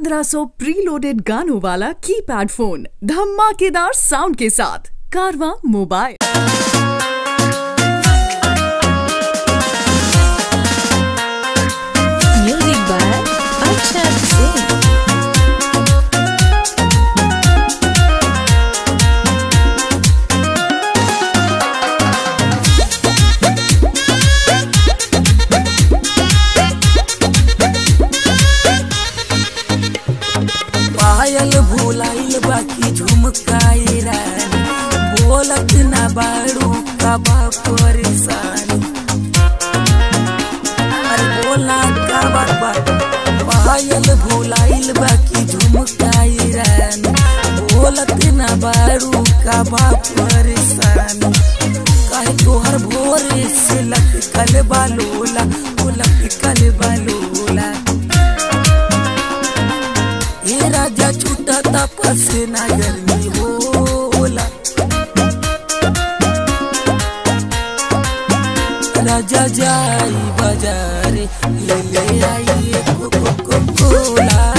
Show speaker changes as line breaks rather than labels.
1500 preloaded गानों वाला keypad phone धमाकेदार साउंड के साथ कारवा mobile
Music by Arshad Singh.
पायल भुलाइल बाकी झुमकाई रानी बोलत ना बाड़ू का बा परेशानी अरे बोला का बा बा पायल भुलाइल बाकी झुमकाई रानी बोलत ना बाड़ू का बा परेशानी काहे तोहर भोरे से लटकल बालोला ओ लटकल बालोला ये राजा छूटा तपस ना गर्मी होला राजा जाई बाजारे ले ले आई कोको कोला